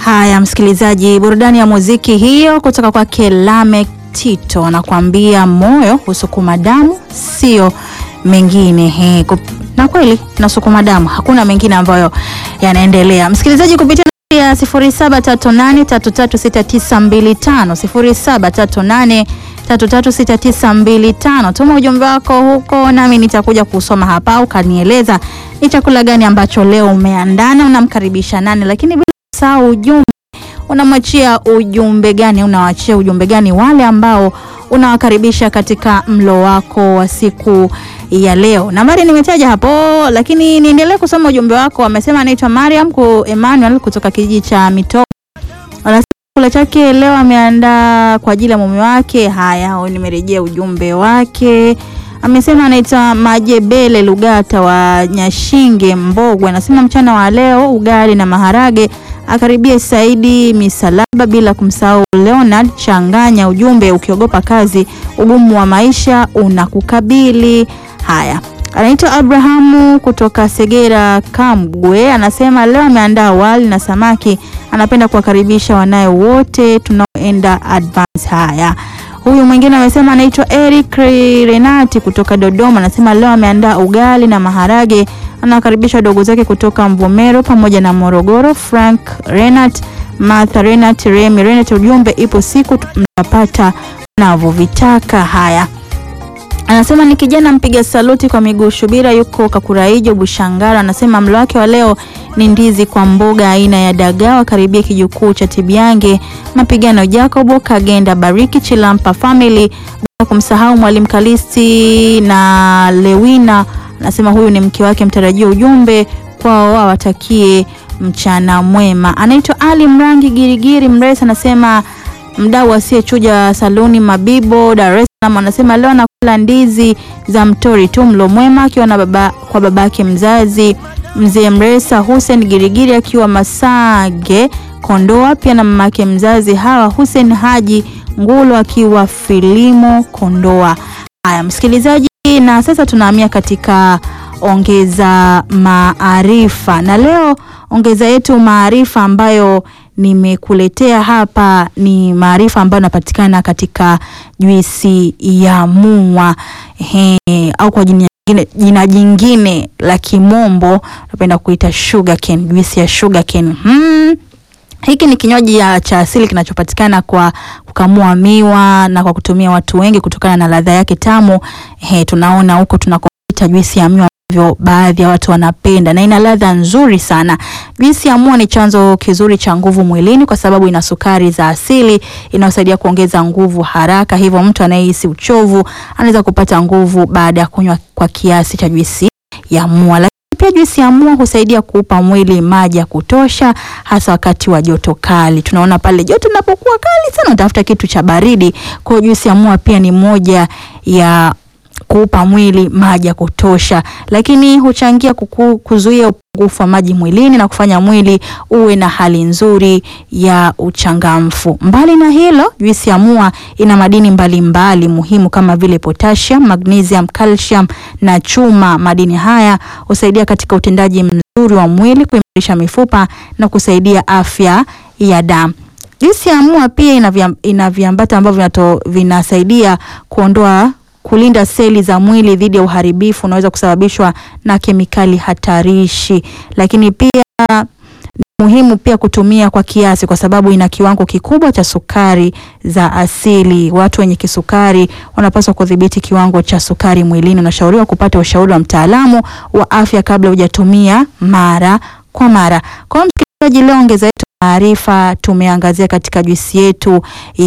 Haya, msikilizaji, burudani ya muziki hiyo kutoka kwake Lameck Tito anakuambia moyo husukuma damu, sio mengine. He, kup... na kweli nasukuma damu, hakuna mengine ambayo yanaendelea. Msikilizaji, kupitia ya 0738336925 0738336925 tuma ujumbe wako huko, nami nitakuja kusoma hapa, ukanieleza ni chakula gani ambacho leo umeandana, unamkaribisha nani, lakini bila kusahau ujumbe unamwachia ujumbe gani, unawachia ujumbe gani wale ambao unawakaribisha katika mlo wako wa siku ya leo. Nambari nimetaja hapo, lakini niendelee kusoma ujumbe wako. Amesema anaitwa Mariam ku Emmanuel kutoka kijiji cha Mito. Anasema chakula chake leo ameandaa kwa ajili ya mume wake. Haya, nimerejea ujumbe wake. Amesema anaitwa Majebele Lugata wa Nyashinge Mbogwe. Anasema mchana wa leo ugali na maharage akaribia Saidi Misalaba bila kumsahau Leonard Changanya. Ujumbe, ukiogopa kazi ugumu wa maisha unakukabili. Haya, anaitwa Abrahamu kutoka Segera Kamgwe, anasema leo ameandaa wali na samaki, anapenda kuwakaribisha wanaye wote tunaoenda advance. Haya, huyu mwingine amesema anaitwa Eric Renati kutoka Dodoma, anasema leo ameandaa ugali na maharage anawakaribisha wadogo zake kutoka Mvomero pamoja na Morogoro, Frank Renat, Martha Renat, Remy Renat. Ujumbe, ipo siku mtapata mnavyovitaka. Haya, anasema ni kijana mpiga saluti kwa miguu Shubira, yuko Kakuraijo Bushangara. Anasema mlo wake wa leo ni ndizi kwa mboga aina ya dagaa, karibia kijukuu cha Tibiange, mapigano Jacobo Kagenda, Bariki Chilampa family, bila kumsahau mwalimu Kalisti na Lewina anasema huyu ni mke wake mtarajia. Ujumbe kwao wawatakie mchana mwema. Anaitwa Ali Mrangi Girigiri Mresa, anasema mdau asiyechuja saluni Mabibo, Dar es Salaam, anasema leo anakula ndizi za mtori tu. Mlo mwema akiwa na baba, kwa babake mzazi mzee Mresa Hussein Girigiri akiwa Masage Kondoa, pia na mamake mzazi Hawa Hussein Haji Ngulo akiwa Filimo Kondoa. Haya msikilizaji na sasa tunahamia katika ongeza maarifa, na leo ongeza yetu maarifa ambayo nimekuletea hapa ni maarifa ambayo yanapatikana katika juisi ya muwa he, au kwa jina jingine, jina jingine la kimombo napenda kuita sugar cane, juisi ya sugar cane. Hmm. Hiki ni kinywaji cha asili kinachopatikana kwa kukamua miwa na kwa kutumia watu wengi kutokana na ladha yake tamu. He, tunaona huko tunakoita juisi ya miwa ambavyo baadhi ya watu wanapenda na ina ladha nzuri sana. Juisi ya miwa ni chanzo kizuri cha nguvu mwilini kwa sababu ina sukari za asili inayosaidia kuongeza nguvu haraka, hivyo mtu anayehisi uchovu anaweza kupata nguvu baada ya kunywa kwa kiasi cha juisi ya miwa. Pia juisi ya muwa husaidia kuupa mwili maji ya kutosha, hasa wakati wa joto kali. Tunaona pale joto linapokuwa kali sana, utafuta kitu cha baridi. Kwa hiyo juisi ya muwa pia ni moja ya kuupa mwili maji ya kutosha, lakini huchangia kuku, kuzuia upungufu wa maji mwilini na kufanya mwili uwe na hali nzuri ya uchangamfu. Mbali na hilo, juisi ya muwa ina madini mbalimbali mbali muhimu kama vile potassium, magnesium, calcium na chuma. Madini haya husaidia katika utendaji mzuri wa mwili, kuimarisha mifupa na kusaidia afya ya damu. Juisi ya muwa pia ina viambata ambavyo vinasaidia kuondoa kulinda seli za mwili dhidi ya uharibifu unaweza kusababishwa na kemikali hatarishi, lakini pia ni muhimu pia kutumia kwa kiasi, kwa sababu ina kiwango kikubwa cha sukari za asili. Watu wenye kisukari wanapaswa kudhibiti kiwango cha sukari mwilini. Unashauriwa kupata ushauri wa mtaalamu wa afya kabla hujatumia mara kwa mara. Kwa msikilizaji, leo ongeza yetu maarifa tumeangazia katika juisi yetu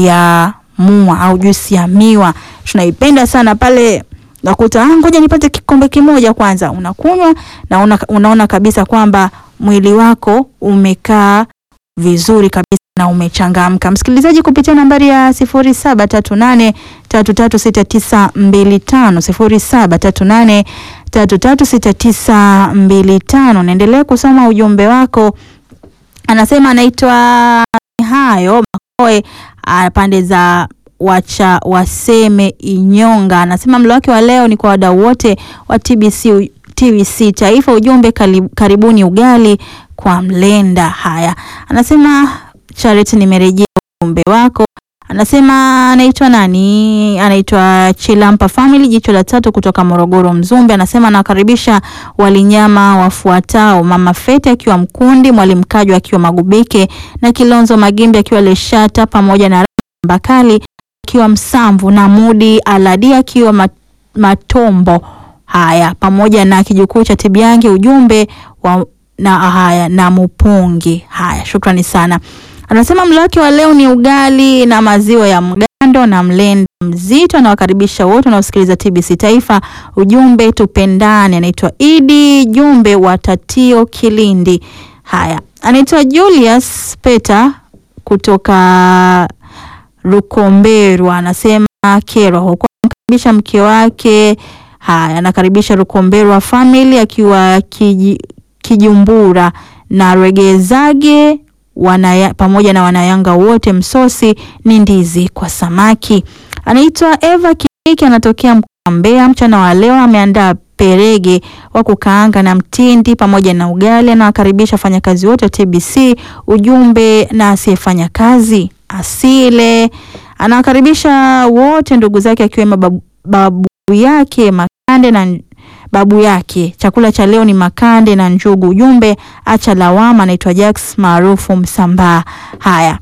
ya muwa au juisi ya miwa. Tunaipenda sana pale nakuta ngoja nipate kikombe kimoja kwanza, unakunywa na una, unaona kabisa kwamba mwili wako umekaa vizuri kabisa na umechangamka. Msikilizaji, kupitia nambari ya sifuri saba tatu nane tatu tatu sita tisa mbili tano sifuri saba tatu nane tatu tatu sita tisa mbili tano naendelea kusoma ujumbe wako. Anasema anaitwa hayo Makoe pande za wacha waseme Inyonga. Anasema mlo wake wa leo ni kwa wadau wote wa TBC, TBC Taifa. Ujumbe karibuni ugali kwa mlenda. Haya, anasema Charity, nimerejea ujumbe wako. Anasema anaitwa nani? Anaitwa Chilampa Family, jicho la tatu kutoka Morogoro Mzumbe. Anasema anawakaribisha walinyama wafuatao: Mama Fete akiwa Mkundi, Mwalimu Kajwa akiwa Magubike na Kilonzo Magimbi akiwa Leshata, pamoja na Mbakali akiwa Msamvu na Mudi Aladi akiwa mat, Matombo. Haya, pamoja na kijukuu cha Tibiange, ujumbe wa na haya na Mupungi. Haya, shukrani sana. Anasema mlo wake wa leo ni ugali na maziwa ya mgando na mlenda mzito. Anawakaribisha wote wanaosikiliza TBC Taifa, ujumbe tupendane. Anaitwa Idi Jumbe wa Tatio Kilindi. Haya, anaitwa Julius Peter kutoka Rukomberwa, anasema Kerwa huko, anakaribisha mke wake. Haya, anakaribisha Rukomberwa family akiwa kiji, Kijumbura na Regezage wanaya, pamoja na wanayanga wote. Msosi ni ndizi kwa samaki. Anaitwa Eva Kiniki, anatokea mkoa wa Mbeya. Mchana wa leo ameandaa perege wa kukaanga na mtindi pamoja na ugali. Anawakaribisha wafanyakazi wote wa TBC, ujumbe na asiyefanya kazi asile. Anawakaribisha wote ndugu zake akiwemo babu, babu yake makande na babu yake. Chakula cha leo ni makande na njugu. Ujumbe acha lawama. Anaitwa Jax maarufu Msambaa. Haya,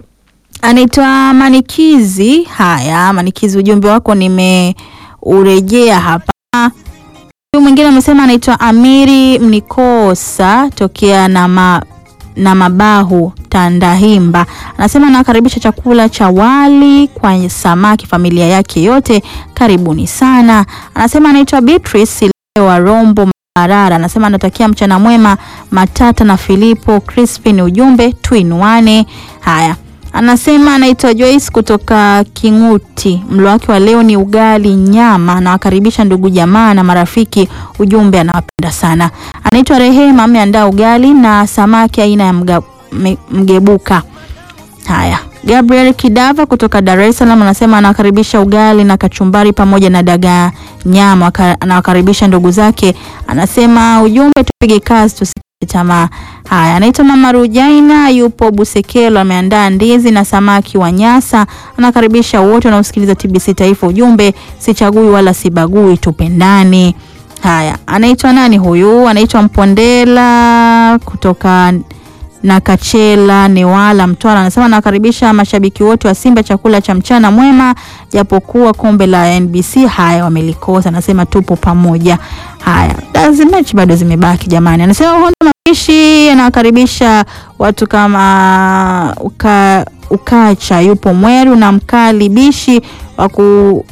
anaitwa Manikizi. Haya, Manikizi, ujumbe wako nimeurejea hapa. Huyu mwingine amesema anaitwa Amiri Mnikosa tokea na ma, na mabahu Tandahimba, anasema anakaribisha chakula cha wali kwa samaki familia yake yote, karibuni sana. Anasema anaitwa Beatrice wa Rombo Marara, anasema anatakia mchana mwema Matata na Filipo Crispin, ujumbe tuinuane. Haya, anasema anaitwa Joyce kutoka Kinguti, mlo wake wa leo ni ugali nyama, anawakaribisha ndugu jamaa na marafiki, ujumbe anawapenda sana. Anaitwa Rehema, ameandaa ugali na samaki aina ya mga, mgebuka. Haya, Gabriel Kidava kutoka Dar es Salaam anasema anawakaribisha ugali na kachumbari pamoja na dagaa nyama, anawakaribisha ndugu zake. Anasema ujumbe, tupige kazi tusikate tamaa. Haya, anaitwa Mama Rujaina, yupo Busekelo, ameandaa ndizi na samaki wa Nyasa, anakaribisha wote wanaosikiliza TBC Taifa, ujumbe sichagui wala sibagui, tupendane. Haya, anaitwa nani huyu? Anaitwa Mpondela kutoka na Kachela Newala Mtwara, anasema anawakaribisha mashabiki wote wa Simba chakula cha mchana mwema, japokuwa kombe la NBC haya wamelikosa. Anasema tupo pamoja. Haya, mechi bado zimebaki jamani. Anasema Honda Mapishi anawakaribisha watu kama uka, Ukacha yupo Mweru na Mkali Bishi waku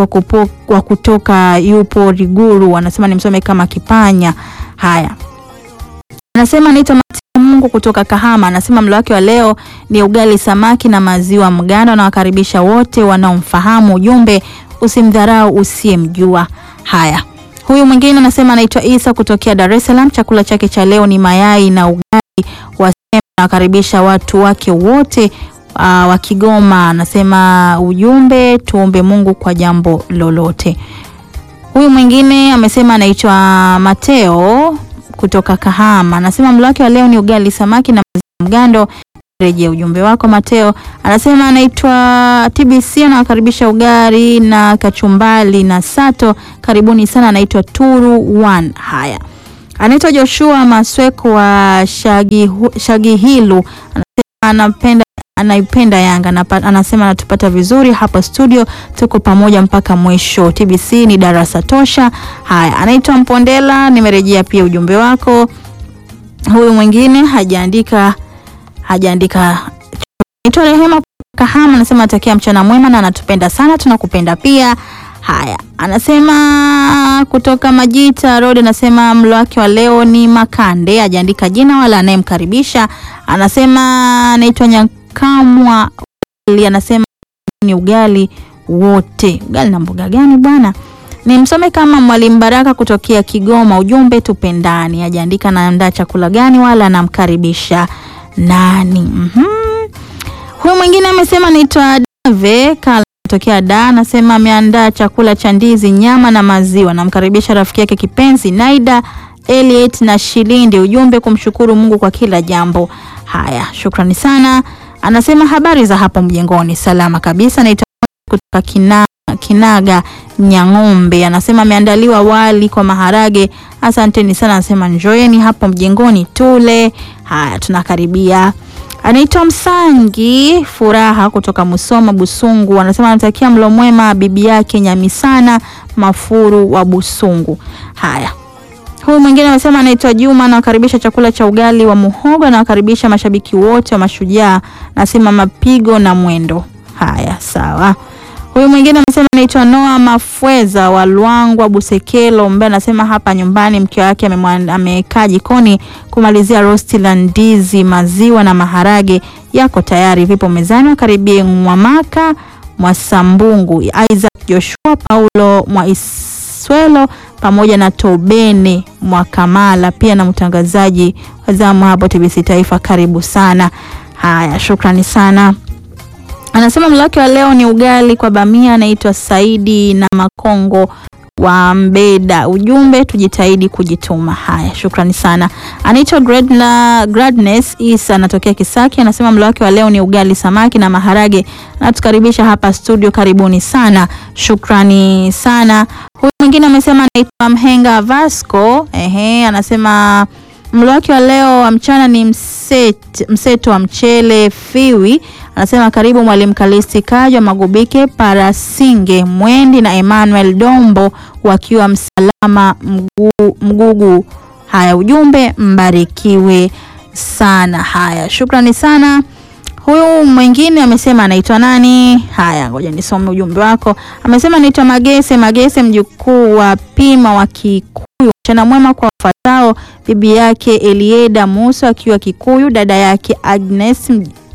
wa kutoka yupo Riguru, anasema nimsome kama Kipanya. Haya, anasema anaitwa Mungu kutoka Kahama, anasema mlo wake wa leo ni ugali samaki na maziwa mgando. Anawakaribisha wote wanaomfahamu, ujumbe usimdharau usiyemjua. Haya, huyu mwingine anasema anaitwa Isa kutokea Dar es Salaam, chakula chake cha leo ni mayai na ugali wa sembe. Anawakaribisha watu wake wote uh, wa Kigoma. Anasema ujumbe tuombe Mungu kwa jambo lolote. Huyu mwingine amesema anaitwa Mateo kutoka Kahama anasema mlo wake wa leo ni ugali samaki na maziwa mgando. Rejea ujumbe wako Mateo. Anasema anaitwa TBC anawakaribisha ugali na kachumbali na sato, karibuni sana. Anaitwa Turu One. Haya, anaitwa Joshua Masweko wa Shagihilu Shagi anasema anapenda anaipenda Yanga, anasema anatupata vizuri hapa studio, tuko pamoja mpaka mwisho. TBC ni darasa tosha. Haya, anaitwa Mpondela, nimerejea pia ujumbe wako. Huyu mwingine hajaandika hajaandika. Anaitwa Rehema Kahama, anasema atakia mchana mwema na anatupenda sana, tunakupenda pia. Haya, anasema kutoka Majita Road, anasema mlo wake wa leo ni makande, hajaandika jina wala anayemkaribisha. Anasema anaitwa Nyakamwa, anasema ni ugali wote. Ugali na mboga gani bwana? Ni msome kama Mwalimu Baraka kutokea Kigoma, ujumbe tupendani. Hajaandika naandaa chakula gani wala anamkaribisha nani. mm -hmm. Huyu mwingine amesema anaitwa Dave Kala tokea da anasema ameandaa chakula cha ndizi, nyama na maziwa. Namkaribisha rafiki yake kipenzi Naida Elliot na Shilindi, ujumbe kumshukuru Mungu kwa kila jambo. Haya, shukrani sana. Anasema habari za hapo mjengoni, salama kabisa. Naitwa kutoka kina, Kinaga Nyang'ombe. Anasema ameandaliwa wali kwa maharage. Asanteni sana, anasema njoeni hapo mjengoni tule. Haya, tunakaribia. Anaitwa Msangi Furaha kutoka Musoma Busungu, anasema anatakia mlo mwema bibi yake Nyamisana Mafuru wa Busungu. Haya, huyu mwingine anasema anaitwa Juma, anawakaribisha chakula cha ugali wa muhogo, anawakaribisha mashabiki wote wa Mashujaa, anasema mapigo na mwendo. Haya, sawa. Huyu mwingine amesema anaitwa Noa Mafweza wa Lwangwa Busekelo Mbe, anasema hapa nyumbani mke wake amekaa jikoni kumalizia rosti la ndizi, maziwa na maharage yako tayari, vipo mezani. Wakaribie Mwamaka Mwasambungu, Isaac Joshua, Paulo Mwaiswelo pamoja na Tobene Mwakamala, pia na mtangazaji wa zamu hapo TBC Taifa, karibu sana. Haya, shukrani sana. Anasema mlo wake wa leo ni ugali kwa bamia. Anaitwa Saidi na Makongo wa Mbeda. Ujumbe tujitahidi kujituma. Haya, shukrani sana. Anaitwa Gradna, Gradness Isa anatokea Kisaki. Anasema mlo wake wa leo ni ugali samaki na maharage. Anatukaribisha hapa studio, karibuni sana, shukrani sana. Huyu mwingine amesema anaitwa Mhenga Vasco. Ehe, anasema mlo wake wa leo wa mchana ni mset, mseto wa mchele fiwi. Anasema karibu mwalimu Kalisti Kajwa Magubike Parasinge Mwendi na Emmanuel Dombo wakiwa Msalama mgu, Mgugu. Haya, ujumbe mbarikiwe sana. Haya, shukrani sana. Huyu mwingine amesema anaitwa nani? Haya, ngoja nisome ujumbe wako. Amesema anaitwa Magese Magese, mjukuu wa Pima wa Kikuyu. Mchana mwema kwa wafuatao: bibi yake Elieda Musa akiwa Kikuyu, dada yake Agnes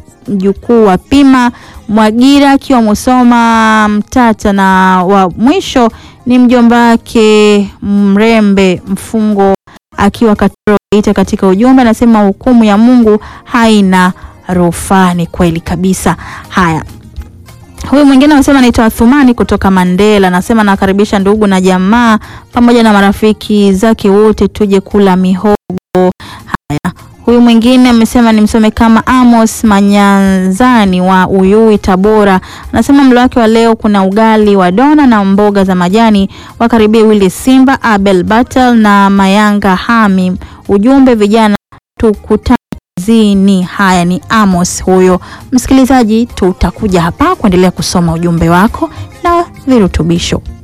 mjukuu wa Pima Mwagira akiwa Musoma Mtata, na wa mwisho ni mjomba wake Mrembe Mfungo akiwa Katoro Geita. Katika ujumbe anasema hukumu ya Mungu haina rufaa. Ni kweli kabisa. Haya, huyu mwingine anasema anaitwa Thumani kutoka Mandela, anasema nakaribisha ndugu na jamaa pamoja na marafiki zake wote tuje kula mihogo. Haya, huyu mwingine amesema nimsome kama Amos Manyanzani wa Uyui Tabora, anasema mlo wake wa leo kuna ugali wa dona na mboga za majani. Wakaribie Willy Simba, Abel Battle na Mayanga Hami. Ujumbe vijana tukutane zini. Haya, ni Amos huyo. Msikilizaji, tutakuja hapa kuendelea kusoma ujumbe wako na virutubisho.